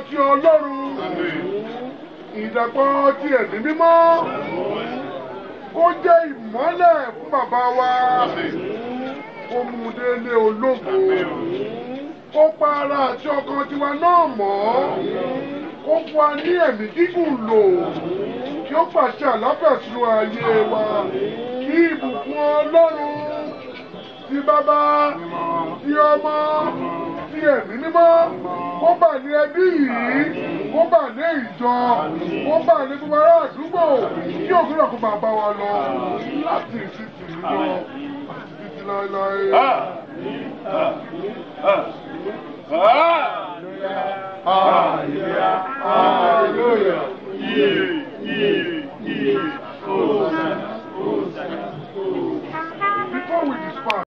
ti ọlọ́run ìdàpọ̀ ti ẹ̀mí mímọ́ kó jẹ́ ìmọ́lẹ̀ fún bàbá wa kó mú un délé ológo kó pa ara àti ọkàn tiwa náà mọ́ kó fún wa ní ẹ̀mí gígùn lò kí ó pàṣẹ àlàáfíà sínú ayé wa kí ìbùkún ọlọ́run ti bàbá ti ọmọ ti ẹ̀mí mímọ́ kó bà ní ẹbí yìí kó bà ní ìjọ kó bà ní gbogbo ará àdúgbò kí òkú náà kó máa bá wa lọ láti ìsinsìnyí lọ àti títí láéláé. Hallelujah. Hallelujah. Yeah, yeah, yeah. Hosanna, Hosanna, Hosanna. Before we disperse.